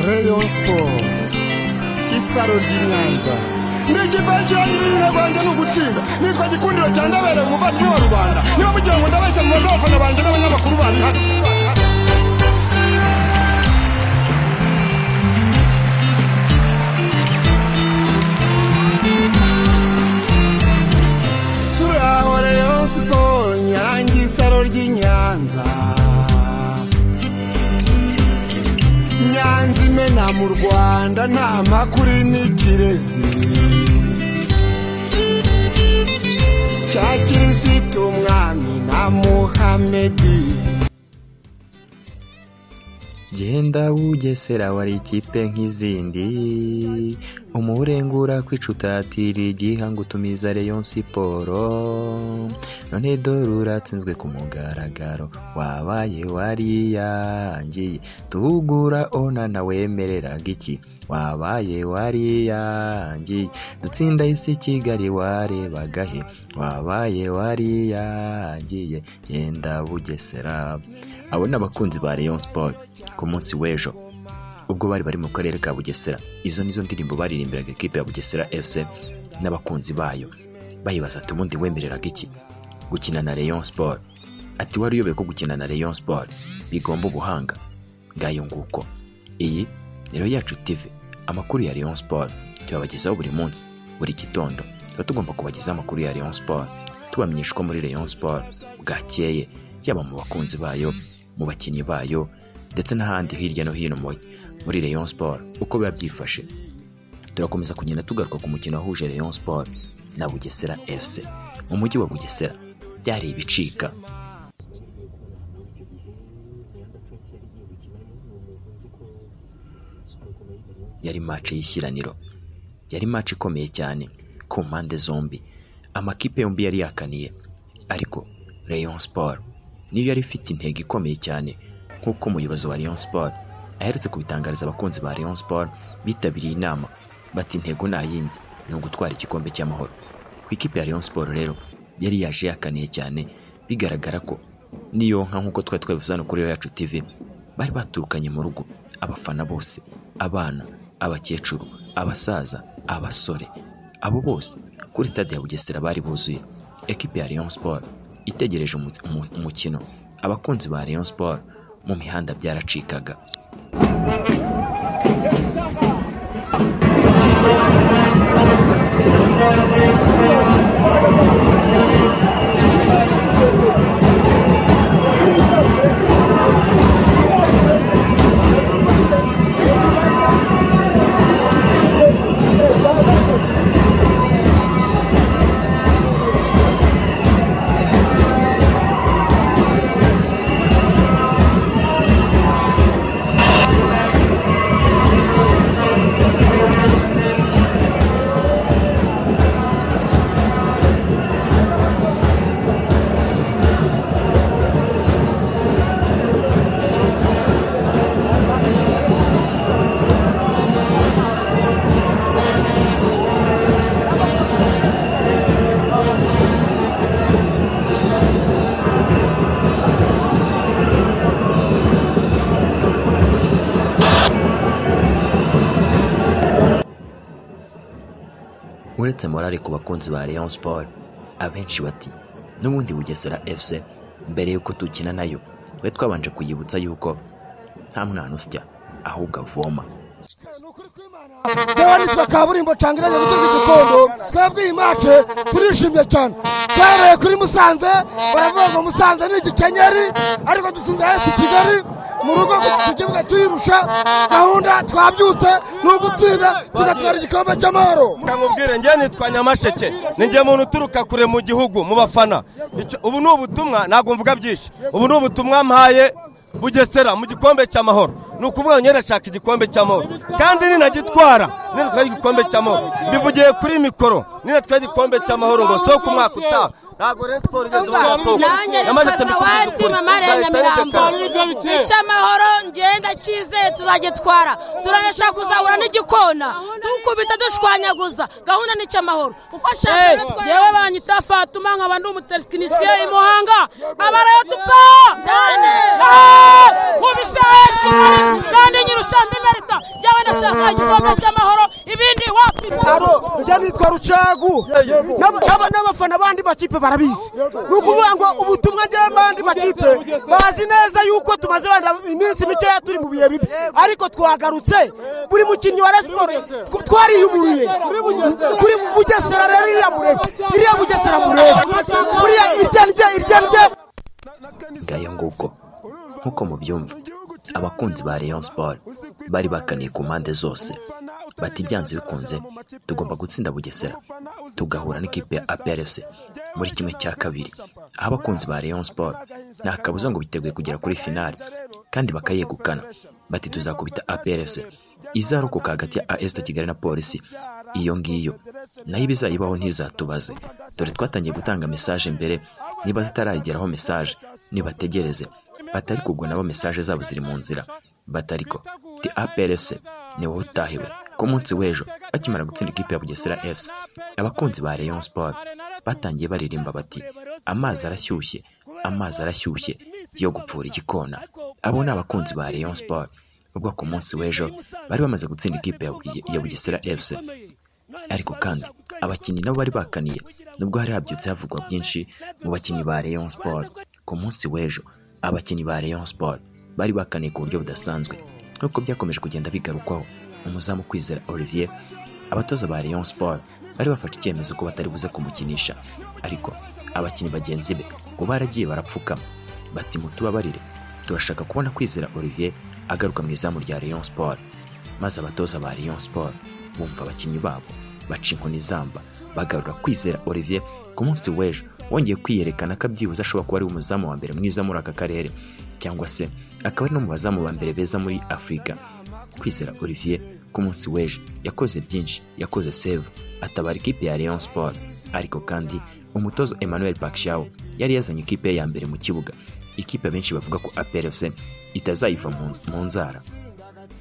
Rayon Sport isaro ry'inyanza ndigipakirangirira na rwanjye ni ugutsinda nitwa gikundiro cya ndabera umuvandimwe wa rubanda niba mugira ngo ndabeshya mu abafana banjye n'abanyamakuru bari hano turaho Rayon Sport nyange isaro ry'inyanza nyanza imena mu rwanda nta makuru n'ikirezi cya kirisitu umwami na muhamedi genda bugesera wari ikipe nk'izindi umuburengura kwicutatira igiha ngo utumiza Rayon siporo none dore uratsinzwe ku mugaragaro wabaye wariyangiye tugura ona na wemereraga iki wabaye wariyangiye dutsinda isi kigali warebaga he wabaye wariyangiye genda bugesera abo ni abakunzi ba Rayon Sport ku munsi w'ejo ubwo bari bari mu karere ka bugesera izo nizo ndirimbo baririmbiraga ekipe ya bugesera fc n'abakunzi bayo bayibaza ati ubundi wemereraga iki gukina na Rayon Sport ati wari uyobewe ko gukina na Rayon Sport bigomba ubuhanga ngayo nguko iyi rero yacu TV amakuru ya Rayon Sport tuyabagezaho buri munsi buri gitondo tuba tugomba kubagezaho amakuru ya Rayon Sport tubamenyesha ko muri Rayon Sport bwakeye yaba mu bakunzi bayo mu bakinnyi bayo ndetse n'ahandi hirya no hino muri Rayon Sport uko biba byifashe turakomeza kugenda tugaruka ku mukino wahuje Rayon Sport na Bugesera FC mu mujyi wa Bugesera byari ibicika yari mace y'ishyiraniro yari mace ikomeye cyane ku mpande zombi amakipe yombi yari yakaniye ariko Rayon Sport niyo yari ifite intego ikomeye cyane nk'uko umuyobozi wa Rayon Sport aherutse kubitangariza abakunzi ba Rayon Sport bitabiriye inama bati intego nta yindi ni ugutwara igikombe cy'amahoro ku ikipe ya Rayon Sport rero yari yaje yakaniye cyane bigaragara ko niyo nka nk'uko twari twabivuze hano kuri yacu TV bari baturukanye mu rugo abafana bose abana abakecuru abasaza abasore abo bose kuri stade ya Bugesera bari buzuye ekipe ya Rayon Sport itegereje umu- umu- umukino abakunzi ba Rayon Sport mu mihanda byaracikaga uretse morale ku bakunzi ba Rayon Sport abenshi bati n'ubundi Bugesera FC mbere y'uko dukina nayo twe twabanje kuyibutsa yuko nta mwana usya ahubwo avoma yewe nitwe kaburimbo cangiranye gutunga igikondo twebwe iyi mace turishimye cyane twahereye kuri musanze baravuga ngo musanze ni igikenyeri ariko dutsinze hesi kigali mu rugo tukibuga tuyirusha gahunda twabyutse ni ugutsinda tugatwara igikombe cy'amahoro nkubwire njye nitwa nyamasheke ni njye muntu uturuka kure mu gihugu mu bafana Icyo- ubu ni ubutumwa ntabwo mvuga byinshi ubu ni ubutumwa mpaye bugesera mu gikombe cy'amahoro ni ukuvuga ngo nyirashaka igikombe cy'amahoro kandi ninagitwara ninatwaye igikombe cy'amahoro mbivugiye kuri mikoro ninatwaye igikombe cy'amahoro ngo soko umwaka utaha ntabwo rero siporo igeze mu mwaka wo. nanjye Nyamasheke nitwa mbikubwije sawati ukuri. mama ya Nzahita nyamirambo ndekera. icy'amahoro ngenda cyizeye tuzagitwara turabasha kuzahura n'igikona tukubita dushwanyaguza gahunda ni icy'amahoro uko ashaka yewe banyita fatuma nkaba ndi umutekinisiye i muhanga abarayo tupa mu bisaha kandi nyirusha mbimerita igihugu cy'amahoro ibindi wapi aro njya nitwa rucagu N'aba- n'aba- n'abafana bandi makipe barabizi ni ukuvuga ngo ubutumwa njyewe bandi makipe bazi neza yuko tumaze wenda iminsi mikeya turi mu bihe bibi ariko twagarutse buri mukinnyi wa resiporo twariyumuriye kuri bugesera rero iriya murebe iriya bugesera murebe buriya irya ndya irya ndya ngayo nguko nk'uko mubyumva abakunzi ba Rayon Sport bari bakaniye ku mpande zose bati byanze bikunze tugomba gutsinda Bugesera tugahura n'ikipe ya APRFC muri kimwe cya kabiri aho abakunzi ba Rayon Sport nta kabuza ngo biteguye kugera kuri finali kandi bakayegukana bati tuzakubita APRFC izarokoka hagati ya AS Kigali na polisi iyo ngiyo nayo ibizayibaho ntizatubaze dore twatangiye gutanga mesaje mbere niba zitarageraho mesaje nibategereze batari kugwa nabo mesaje zabo ziri mu nzira batariko ti APRFC ni wowe utahiwe ku munsi w'ejo bakimara gutsinda ikipe ya Bugesera FC abakunzi ba Rayon Sport batangiye baririmba bati amazi arashyushye amazi arashyushye yo gupfura igikona abo ni abakunzi ba Rayon Sport ubwo ku munsi w'ejo bari bamaze gutsinda ikipe ya Buge- ya Bugesera FC ariko kandi abakinnyi nabo bari bakaniye nubwo hari habyutse havugwa byinshi mu bakinnyi ba Rayon Sport ku munsi w'ejo abakinnyi ba Rayon Sport bari bakaniye ku buryo budasanzwe nk'uko byakomeje kugenda bigarukwaho umuzamu kwizera Olivier abatoza ba Rayon Sport bari bafashe icyemezo ko batari buze kumukinisha ariko abakinnyi bagenzi be ngo baragiye barapfukama bati mutubabarire turashaka kubona kwizera Olivier agaruka mu izamu rya Rayon Sport maze abatoza ba Rayon Sport bumva abakinnyi babo baca inkoni zamba bagarura kwizera Olivier ku munsi w'ejo wongeye kwiyerekana ko abyibuze ashobora kuba ari umuzamu wa mbere mwiza muri aka karere cyangwa se akaba ari no mu bazamu ba mbere beza muri Afurika kwizera Olivier ku munsi w'ejo yakoze byinshi yakoze save atabara ikipe ya Rayon Sport ariko kandi umutoza Emmanuel Pacquiao yari yazanye ikipe ye ya mbere mu kibuga ikipe benshi bavuga ko APRFC itazayiva mu nz- mu nzara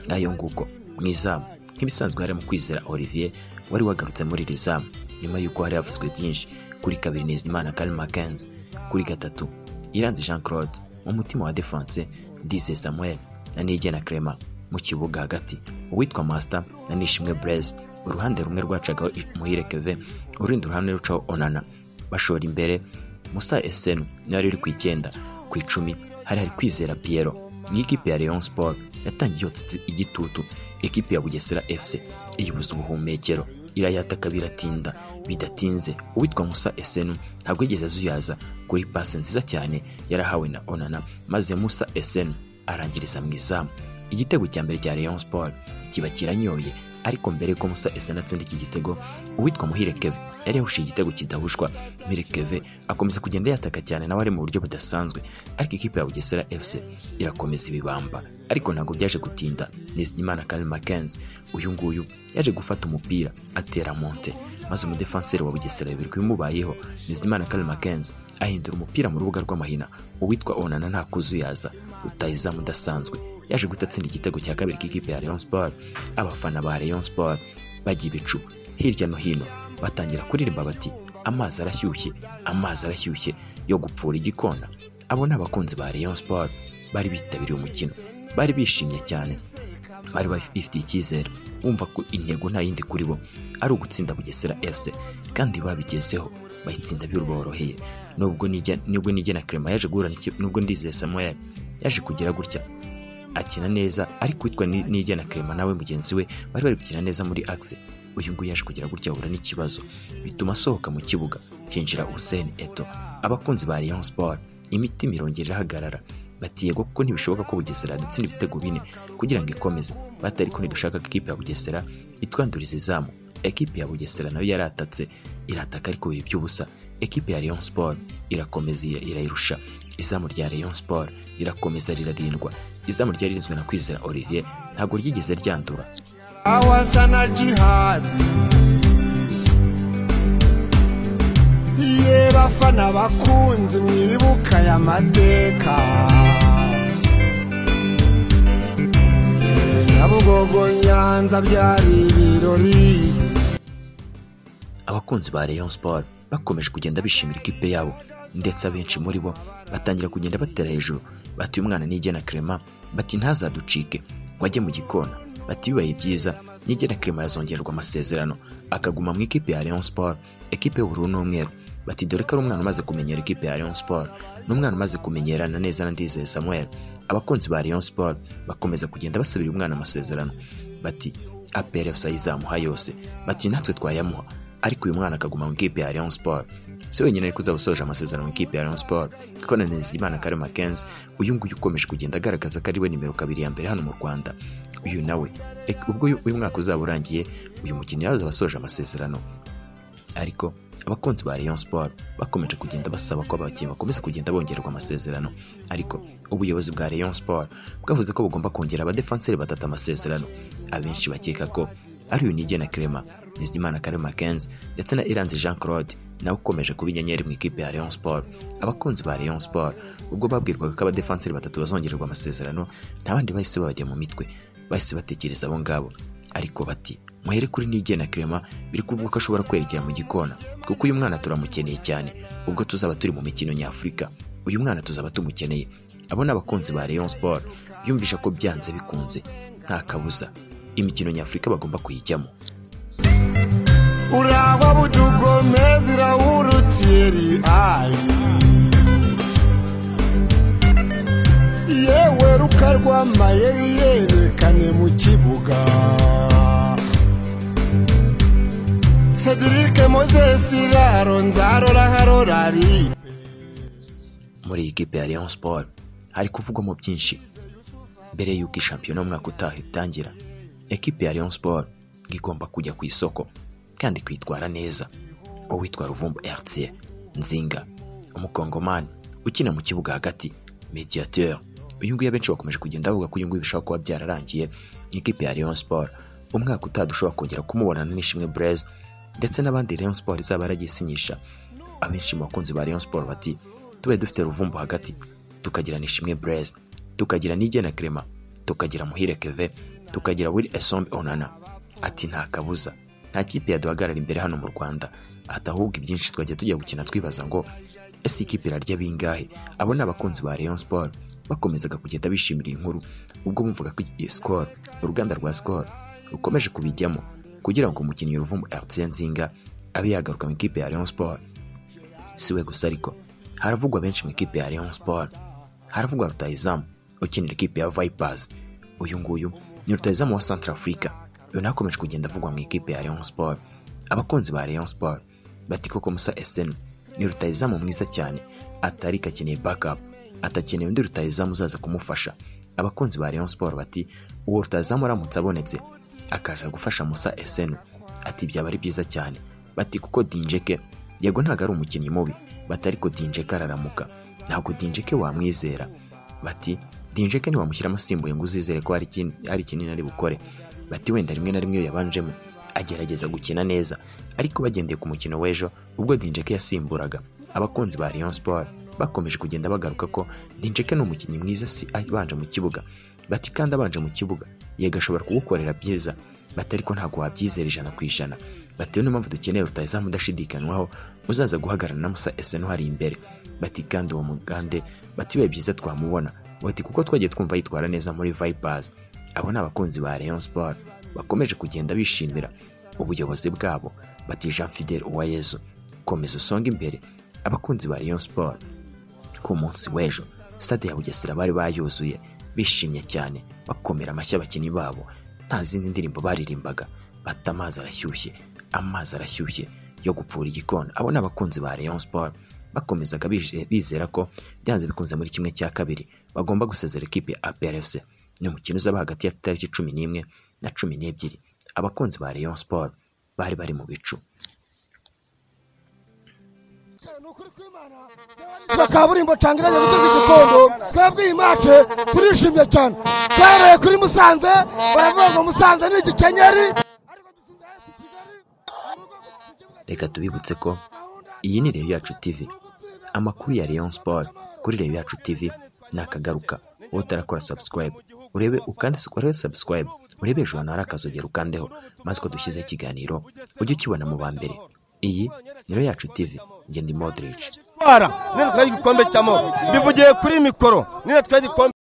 nayo nguko mu izamu nk'ibisanzwe harimo kwizera olivier wari wagarutse muri iri zamu nyuma y'uko hari havuzwe byinshi kuri kabiri nizimana kari makenzi kuri gatatu iranzi jean claude mu mutima wa defense dise samuel na nigena clement mu kibuga hagati uwitwa master na nishimwe breze uruhande rumwe rwacagaho muhire keve urundi ruhande rucaho onana bashora imbere musa esenu yari uri ku icyenda ku icumi hari hari kwizera piyero iyi kipe ya Rayon Sport yatangiye yotsa igitutu ekipe ya Bugesera FC iyibuza ubuhumekero irayataka biratinda bidatinze uwitwa Musa Esenu ntabwo yigeze azuyaza kuri pase nziza cyane yarahawe na Onana maze Musa Esenu arangiriza mu izamu igitego cya mbere cya Rayon Sport kiba kiranyoye ariko mbere ko Musa Esenu atsinda iki gitego uwitwa Muhire Kevin yari yahushije igitego kidahushwa Mirikeve akomeza kugenda yataka cyane nawe ari mu buryo budasanzwe ariko ikipe ya Bugesera FC irakomeza ibibamba ariko ntabwo byaje gutinda Nizigimana Karl Mackenzie uyu nguyu yaje gufata umupira atera monte maze umudefanseri wa Bugesera bibiri bimubayeho Nizigimana Karl Mackenzie ahindura umupira mu rubuga rw'amahina uwitwa Onana nta kuzuyaza rutayizamu udasanzwe yaje gutatsinda igitego cya kabiri k'ikipe ya Rayon Sport abafana ba Rayon Sport bagiye ibicu hirya no hino batangira kuririmba bati amazi arashyushye amazi arashyushye yo gupfura igikona abo ni abakunzi ba Rayon Sport bari bitabiriye umukino bari bishimye cyane bari bafitiye icyizere bumva ko intego nta yindi kuri bo ari ugutsinda Bugesera FC kandi babigezeho bayitsinda biruboroheye nubwo nijya nubwo nijyana Clement yaje guhura n'iki- nubwo ndizeye Samuel yaje kugira gutya akina neza ariko witwa Ni- nijyana Clement nawe mugenzi we bari bari gukina neza muri axe uyu nguyu yaje kugira gutya ahura n'ikibazo bituma asohoka mu kibuga hinjira Hussein Eto abakunzi ba Rayon Sport imitima irongera irahagarara bati yego kuko ntibishoboka ko Bugesera dutsinda ibitego bine kugira ngo ikomeze bati ariko ntidushaka ko ikipe ya Bugesera itwanduriza izamu ekipe ya Bugesera nayo yaratatse irataka ariko bibi by'ubusa ekipe ya Rayon Sport irakomeza iya- irayirusha izamu rya Rayon Sport rirakomeza rirarindwa izamu ryarinzwe na Kwizera Olivier ntabwo ryigeze ryandura awasa na jihadi ye bafana bakunzi mwibuka ya mateka Ye, Nyabugogo Nyanza byari ibirori abakunzi ba Rayon Sport bakomeje kugenda bishimira ikipe yabo ndetse abenshi muri bo batangira kugenda batera hejuru bati uyu mwana nijye na Clement bati ntazaducike ngo ajye mu gikona bati bibaye byiza nigera kirima yazongererwa amasezerano akaguma mu ikipe ya Rayon Sport ekipe y'ubururu n'umweru bati dore ko ari umwana umaze kumenyera ikipe ya Rayon Sport n'umwana umaze kumenyerana neza na Ndizeye Samuel abakunzi ba Rayon Sport bakomeza kugenda basabira umwana amasezerano bati apere sayizamuha yose bati natwe twayamuha ariko uyu mwana akaguma mu ikipe ya Rayon Sport si wenyine ariko uzaba usoje amasezerano mu ikipe ya Rayon Sport kuko na Nizigimana Kare Mackenzie uyu nguyu ukomeje kugenda agaragaza ko ari we nimero kabiri ya mbere hano mu Rwanda uyu nawe ek- ubwo uyu uyu mwaka uzaba urangiye uyu mukinnyi yazaba asoje amasezerano ariko abakunzi ba Rayon Sport bakomeje kugenda basaba ko abakinnyi bakomeza kugenda bongererwa amasezerano ariko ubuyobozi bwa Rayon Sport bwavuze ko bugomba kongera abadefanseri batatu amasezerano abenshi bakeka ko ari uyu Nige na Clement Nizigimana Kare Mackenzie ndetse na Iranzi Jean Claude nawe ukomeje kuba inyenyeri mu ikipe ya Rayon Sport abakunzi ba Rayon Sport ubwo babwirwaga ko abadefanseri batatu bazongererwa amasezerano nta bandi bahise babajya mu mitwe bahise batekereza abo ngabo ariko bati muhere kuri Nige na Clement biri kuvuga ko ashobora kwerekera mu gikona kuko uyu mwana turamukeneye cyane ubwo tuzaba turi mu mikino nyafurika uyu mwana tuzaba tumukeneye abo ni abakunzi ba Rayon Sport yumvisha ko byanze bikunze nta kabuza imikino nyafurika bagomba kuyijyamo urangwa budugomezira wurutieri ali yewe rukarwa mayeri yerekane mu kibuga sedirike mozesi raro nzarora harora ripe muri iyi kipe ya Rayon Sport hari kuvugwamo byinshi mbere y'uko iyi shampiyona y'umwaka utaha itangira ekipe ya Rayon Sport igomba kujya ku isoko kandi kwitwara neza uwitwa Ruvumbu Hertier Nzinga umukongomani ukina mu kibuga hagati mediateur uyu nguyu abenshi bakomeje kugenda bavuga ko uyu nguyu bishobora kuba byararangiye ikipe ya Rayon Sport umwaka utaha dushobora kongera kumubona na Nishimwe Blaise ndetse n'abandi Rayon Sport izaba yaragisinyisha abenshi mu bakunzi ba Rayon Sport bati tube dufite ruvumbu hagati tukagira nishimwe Blaise tukagira nigena Clement tukagira muhire Keve tukagira Will Esombe Onana ati nta kabuza nta kipe yaduhagarara imbere hano mu Rwanda ati ahubwo ibyinshi twajya tujya gukina twibaza ngo ese ikipe irarya bingahe abo ni abakunzi ba Rayon Sport bakomezaga kugenda bishimira iyi nkuru ubwo bumvaga ko iyi Skol uruganda rwa Skol rukomeje kubijyamo kugira ngo umukinnyi ruvumbu Hertien Nzinga abe yagaruka mu ikipe ya Rayon Sport si we gusa ariko haravugwa benshi mu ikipe ya Rayon Sport haravugwa rutayizamu ukinira ikipe ya Vipers uyu nguyu ni rutayizamu wa Centrafrica uyu nawe akomeje kugenda avugwa mu ikipe ya Rayon Sport abakunzi ba Rayon Sport bati koko Musa SN ni rutayizamu mwiza cyane atari akeneye backup atakeneye undi rutayizamu uzaza kumufasha abakunzi ba Rayon Sport bati uwo rutayizamu aramutse abonetse akaza gufasha Musa SN ati byaba ari byiza cyane bati kuko Dinjeke yego ntabwo ari umukinnyi mubi bati ariko Dinjeke araramuka ntabwo Dinjeke wamwizera bati Dinjeke ntiwamushyiramo asimbuye ngo uzizere ko hari ikin- hari ikinini ari bukore bati wenda rimwe na rimwe iyo yabanjemo agerageza gukina neza ariko bagendeye ku mukino w'ejo ubwo Dinjeke yasimburaga abakunzi ba Rayon Sport bakomeje kugenda bagaruka ko Dinjeke ni umukinnyi mwiza si abanje mu kibuga bati kandi abanje mu kibuga yego ashobora kugukorera byiza bati ariko ntabwo wabyizera ijana ku ijana bati niyo mpamvu dukeneye rutayizamu udashidikanywaho uzaza guhagarara na musa esenu hari imbere bati kandi uwo mugande bati bibaye byiza twamubona bati kuko twagiye twumva yitwara neza muri vipers abo ni abakunzi ba rayon sport bakomeje kugenda bishimira ubuyobozi bwabo bati jean fidel uwayezu komeza usonga imbere abakunzi ba rayon sport ku munsi w'ejo stade ya bugesera bari bayuzuye bishimye cyane bakomera amashyi abakinnyi babo nta zindi ndirimbo baririmbaga bata amazi arashyushye amazi arashyushye yo gupfura igikona abo ni abakunzi ba rayon sport bakomezaga bije- bizera ko byanze bikunze muri kimwe cya kabiri bagomba gusezera ikipe ya aprfc ni umukino uzaba hagati ya tariki cumi n'imwe na cumi n'ebyiri abakunzi ba rayon sport bari bari mu bicu twa kaburimbo cangiranye gutega igikondo twebwe iyi mace turishimye cyane twareye kuri musanze baravuga ngo musanze ni igikenyeri ariko dutsinze AS Kigali, mu rugo ku kibuga reka tubibutse ko gahunda iyi ni reyo yacu tv gutsinda amakuru ya rayon sport kuri reyo yacu tv ni akagaruka wowe utarakora subscribe urebe ukande urebe subscribe urebe hejuru ahantu hari akazogera ukandeho maze uko dushyizeho ikiganiro ujye ukibona mu ba mbere iyi ni reyo yacu tv ngenda imodrici twara nitwa igikombe cy'amahoro mbivugiye kuri mikoro nitwa igikombe